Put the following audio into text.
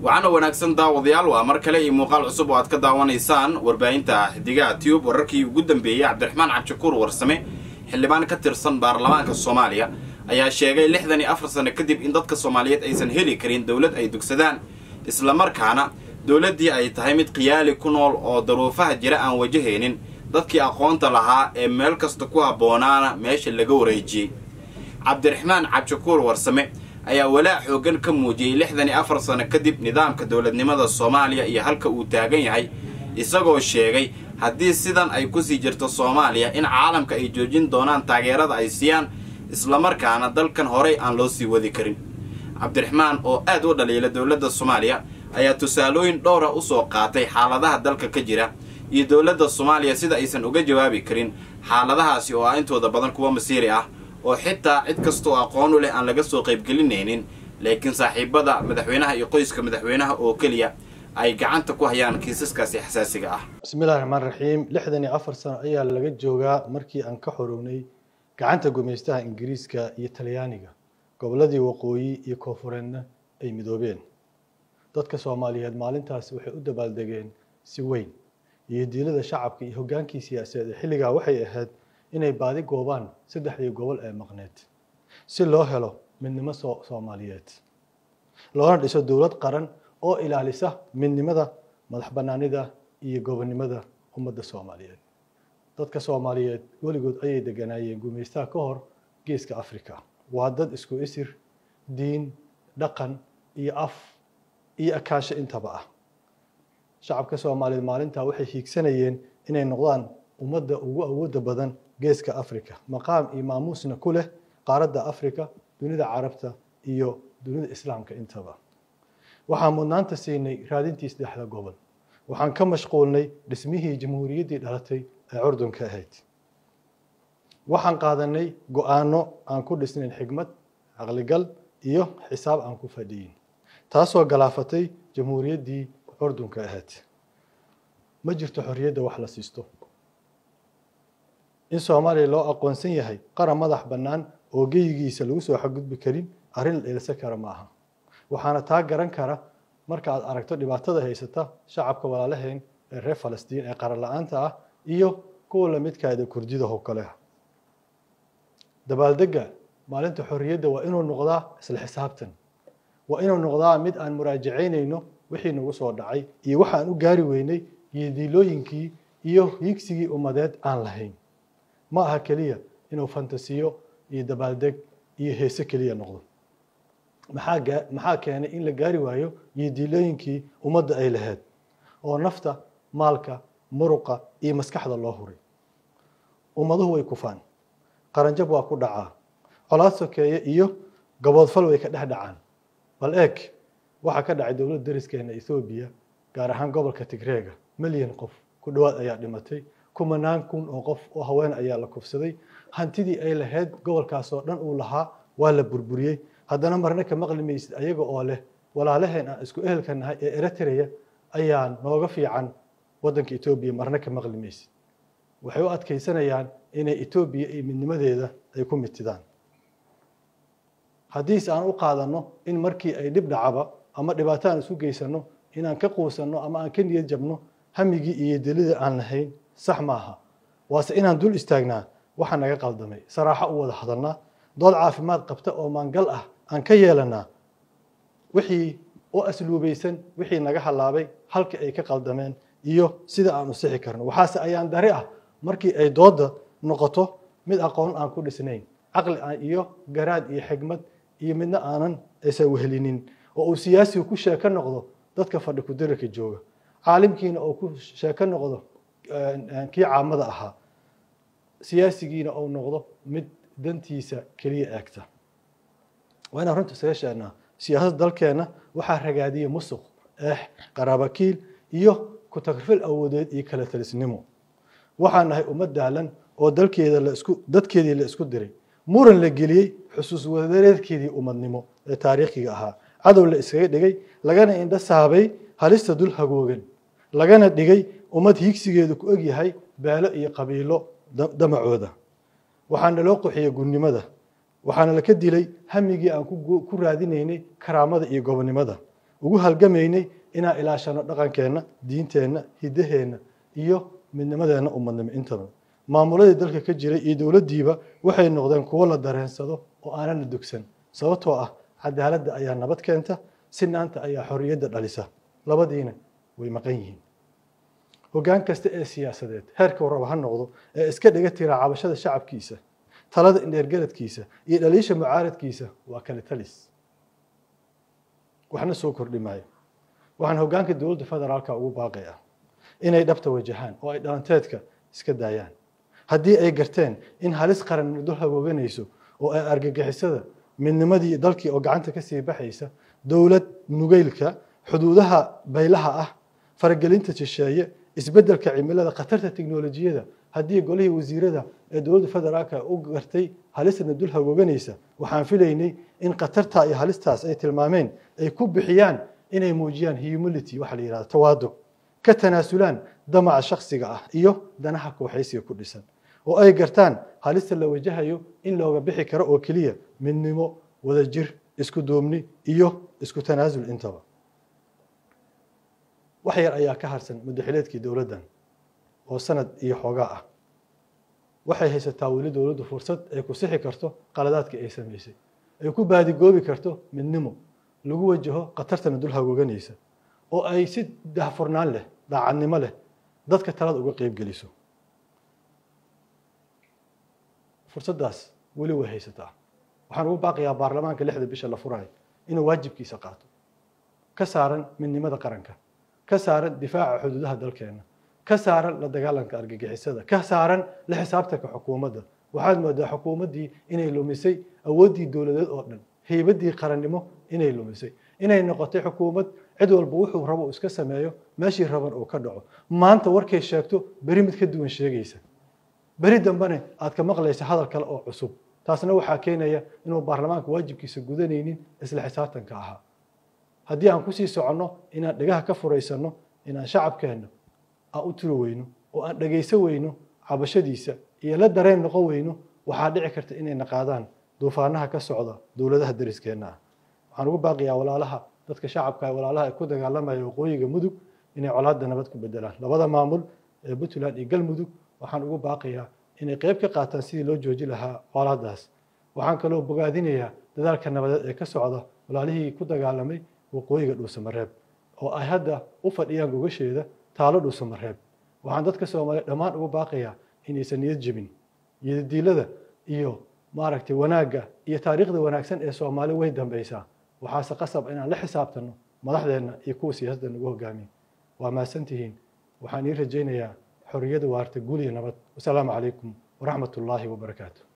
waxaana wanaagsan daawadayaal waa mar kale iyo muuqaal cusub oo aad ka daawanaysaan warbaahinta xidigaha tube wararkii ugu dambeeyey cabdiraxmaan cabdishakuur warsame xildhibaan ka tirsan baarlamaanka soomaaliya ayaa sheegay lixdan iyo afar sano kadib in dadka soomaaliyeed aysan heli karin dowlad ay dugsadaan islamarkaana dowladdii ay tahay mid khiyaali ku nool oo daruufaha jira aan wajahaynin dadkii aqoonta lahaa ee meel kasta ku habboonaana meesha laga wareejiyey cabdiraxmaan cabdishakuur warsame ayaa walaac xooggan ka muujiyey lixdan iyo afar sano kadib nidaamka dowladnimada soomaaliya iyo halka uu taagan yahay isagoo sheegay haddii sidan ay kusii jirto soomaaliya in caalamka ay joojin doonaan taageerada ay siiyaan islamarkaana dalkan horay aan loo sii wadi karin cabdiraxmaan oo aad u dhaliila dowladda soomaaliya ayaa tusaalooyin dhowra usoo qaatay xaaladaha dalka ka jira iyo dowladda soomaaliya sida aysan uga jawaabi karin xaaladahaasi oo ah intooda badan kuwa masiiri ah oo xitaa cid kastoo aqoon u leh aan laga soo qaybgelinaynin laakiin saaxiibada madaxweynaha iyo qoyska madaxweynaha oo keliya ay gacanta ku hayaan kiisaskaasi xasaasiga ah bismillahi raxmaan raxiim lixdan iyo afar sano ayaa laga joogaa markii aan ka xorownay gacanta gumaystaha ingiriiska iyo talyaaniga gobolladii waqooyi iyo koonfureedna ay midoobeen dadka soomaaliyeed maalintaas waxay u dabaaldegeen si weyn iyo diilada shacabka iyo hoggaankii siyaasadeed ee xilligaa waxay ahayd inay baadi goobaan saddexdii gobol ee maqneed si loo helo midnimo soomaaliyeed loona dhiso dowlad qaran oo ilaalisa midnimada madax bannaanida iyo gobonnimada ummadda soomaaliyeed dadka soomaaliyeed weligood ayay deganaayeen gumaystaha ka hor geeska africa waa dad isku isir diin dhaqan iyo af iyo akaansho intaba ah shacabka soomaaliyeed maalintaa waxay hiigsanayeen inay noqdaan ummadda ugu awoodda badan geeska africa maqaam iyo maamuusna ku leh qaaradda africa dunida carabta iyo dunida islaamka intaba waxaan mudnaanta siinay raadintii saddexda gobol waxaan ka mashquulnay dhismihii jamhuuriyaddii dhalatay ee curdunka ahayd waxaan qaadanay go-aano aan ku dhisnayn xigmad caqligal iyo xisaab aan ku fadhiyin taasoo galaafatay jamhuuriyaddii curdunka ahayd ma jirto xorriyadda wax la siisto in soomaaliya loo aqoonsan yahay qaran madax bannaan oo geyigiisa lagu soo xadgudbi karin arrin la eelsan kara ma aha waxaana taa garan kara marka aad aragto dhibaatada haysata shacabka walaalaheen ee reer falastiin ee qaran la-aanta ah iyo kuwa lamidkaada kurdida oo kale ah dabaaldega maalinta xorriyadda waa inuu noqdaa isla xisaabtan waa inuu noqdaa mid aan muraajacaynayno wixii nagu soo dhacay iyo waxaan u gaari weynay iyo diilooyinkii iyo hiigsigii ummadeed aan lahayn ma aha keliya inuu fantasiyo iyo dabaaldeg iyo heese keliya noqdo maxaa maxaa keenay in la gaari waayo iyo diilooyinkii ummadda ay lahayd oo nafta maalka muruqa iyo maskaxda loo huray ummaduhu way kufaan qaranjab waa ku dhacaa colaad sokeeye iyo gaboodfal way ka dhex dhacaan bal eeg waxaa ka dhacay dowladda dariskeena ethoobiya gaar ahaan gobolka tigreega milyan qof ku dhowaad ayaa dhimatay kumanaan kun oo qof oo haween ayaa la kufsaday hantidii ay lahayd gobolkaas oo dhan uu lahaa waa la burburiyey haddana marna ka maqli maysid ayaga oo leh walaalaheen aan isku ehelka nahay ee eritrea ayaa nooga fiican waddanka etoobiya marna ka maqli maysid waxay u adkaysanayaan inay etoobiya iyo midnimadeeda ay ku mitidaan haddiise aan u qaadanno in markii ay dhib dhacaba ama dhibaato aan isu geysano inaan ka quusanno ama aan ka niyad jabno hamigii iyo dilida aan lahayn sax maaha waase inaan dul istaagnaa waxa naga qaldamay saraaxo u wada hadalnaa dood caafimaad qabta oo maangal ah aan ka yeelanaa wixii u asluubaysan wixii naga halaabay halka ay ka qaldameen iyo sida aan u sixi karno waxaase ayaan dari ah markii ay doodda noqoto mid aqoon aan ku dhisnayn caqli iyo garaad iyo xigmad iyo midna aanan aysan wehelinin oo uu siyaasigu ku sheeko noqdo dadka fadhi kudirarka jooga caalimkiina oo ku sheeko noqdo kii caamada ahaa siyaasigiina uu noqdo mid dantiisa keliya eegta waa inaan runta isaga sheegnaa siyaasadda dalkeenna waxaa ragaadiya musuq eex qaraabakiil iyo ku-tagrfil awoodeed iyo kala talisnimo waxaan nahay ummad daalan oo dalkeeda laisku dadkeedii la isku diray muran la geliyey xusuus wadareedkeedii ummadnimo ee taariikhiga ahaa cadow la iskaga dhigay lagana indho saabay halista dul hagoogan lagana dhigay ummad hiigsigeedu ku egyahay beelo iyo qabiilo damacooda waxaana loo quxiyey gunnimada waxaana laka dilay hamigii aan ku raadinaynay karaamada iyo gobonnimada ugu halgamaynay inaan ilaashano dhaqankeenna diinteenna hiddaheenna iyo midnimadeenna ummadnimo intaba maamuladii dalka ka jiray iyo dowladdiiba waxay noqdeen kuwo la dareensado oo aanana dogsan sababtoo ah cadaaladda ayaa nabad keenta sinaanta ayaa xorriyadda dhalisa labadiina way maqan yihiin hoggaan kasta ee siyaasadeed heerka warraba ha noqdo ee iska dhiga tira cabashada shacabkiisa talada indheergaradkiisa iyo dhaliisha mucaaradkiisa waa kale talis waxna soo kordhi maayo waxaan hoggaanka dowladda federaalka ugu baaqaya inay dhabta wajahaan oo ay dhalanteedka iska daayaan haddii ay garteen in halis qaran muddo hagooganayso oo ay argagixisada midnimadii dalkii oo gacanta ka sii baxaysa dowlad nugeylka xuduudaha baylaha ah faragelinta shisheeye isbeddelka cimilada khatarta tiknolojiyada haddii golihii wasiirada ee dowladda federaalka u gartay halisna dul hagooganaysa waxaan filaynay in khatarta iyo halistaas ay tilmaameen ay ku bixiyaan inay muujiyaan humility waxa la yihahda tawaado ka tanaasulaan damaca shaksiga ah iyo danaha kooxaysiga ku dhisan oo ay gartaan halista la wajahayo in looga bixi karo oo keliya midnimo wadajir isku duubni iyo isku tanaasul intaba wax yar ayaa ka harsan muddaxileedkii dowladdan oo sanad iyo xoogaa ah waxay haysataa weli dowladdu fursad ay ku sixi karto qaladaadkii ay samaysay ay ku baadigoobi karto midnimo lagu wajaho khatartana dul hagooganaysa oo ay si dahfurnaan leh daacadnimo leh dadka talada uga qeyb geliso fursaddaas weli way haysataa waxaan ugu baaqayaa baarlamaanka lixda bisha la furayo inuu waajibkiisa qaato ka saaran midnimada qaranka ka saaran difaaca xuduudaha dalkeena ka saaran la dagaalanka argagixisada ka saaran la xisaabtanka xukuumadda waxaad moodaa xukuumaddii inay lumisay awooddii dowladeed oo dhan heybaddii qarannimo inay lumisay inay noqotay xukuumad cid walba wuxuu rabo uu iska sameeyo meeshii raban uu ka dhaco maanta warkay sheegto beri mid ka duwan sheegaysa beri dambene aad ka maqlaysa hadal kale oo cusub taasna waxaa keenaya inuu baarlamaanka waajibkiisa gudanaynin isla xisaabtanka ahaa haddii aan kusii soconno inaan dhegaha ka furaysanno inaan shacabkeenna aan u turi weyno oo aan dhegayso weyno cabashadiisa iyo la dareen noqon weyno waxaa dhici karta inayna qaadaan duufaanaha ka socda dowladaha dariskeenna ah waxaan ugu baaqiyaa walaalaha dadka shacabka walaalaha ay ku dagaalamaya waqooyiga mudug inay colaadda nabad ku bedelaan labada maamul ee puntland iyo galmudug waxaan ugu baaqayaa inay qeyb ka qaataan sidii loo jooji lahaa colaadaas waxaan kaloo bogaadinayaa dadaalka nabadeed ee ka socda walaalihii ku dagaalamay waqooyiga dhuusamareeb oo ay hadda u fadhiyaan gogasheeda taalo dhuusamareeb waxaan dadka soomaaliya dhammaan ugu baaqayaa inaysan niyad jebin iyodiilada iyo maaragtay wanaagga iyo taariikhda wanaagsan ee soomaali way dambaysaa waxaase qasab inaan la xisaabtanno madaxdeenna iyo kuwa siyaasadda nagu hogaamiya waa mahadsantihiin waxaan ii rajaynayaa xorriyada waarta guul iyo nabad wasalaamu calaykum waraxmat ullaahi wabarakaatu